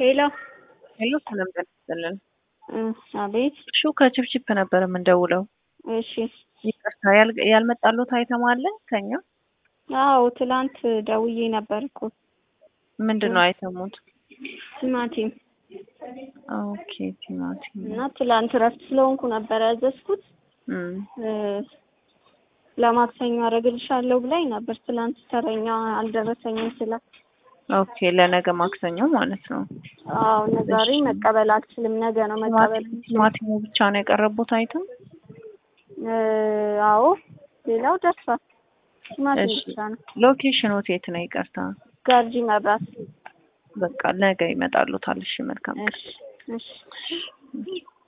ሄሎ ሄሎ ሰላም ጤና ይስጥልን። አቤት። ሹ ከችፕችፕ ነበር የምንደውለው። እሺ። ይቅርታ ያል- ያልመጣሉት አይተም አለ ከኛ አዎ ትላንት ደውዬ ነበር እኮ ምንድን ነው አይተሙት? ቲማቲም ኦኬ ቲማቲም እና ትላንት እረፍት ስለሆንኩ ነበር ያዘዝኩት። እም፣ እ፣ ለማክሰኞ አደርግልሻለሁ ብላኝ ነበር። ትላንት ተረኛ አልደረሰኝም ስላት፣ ኦኬ ለነገ ማክሰኞ ማለት ነው። አዎ ዛሬ መቀበል አልችልም፣ ነገ ነው መቀበል ቲማቲም- ቲማቲሙ ብቻ ነው የቀረቡት አይተም። እ፣ አዎ ሌላው ደርሷል። ቲማቲም እሺ ብቻ ነው። ሎኬሽኑ የት ነው? ይቅርታ ጋርጂ መብራት። በቃ ነገ ይመጣሉታል። እሺ መልካም ቀን። እሺ እሺ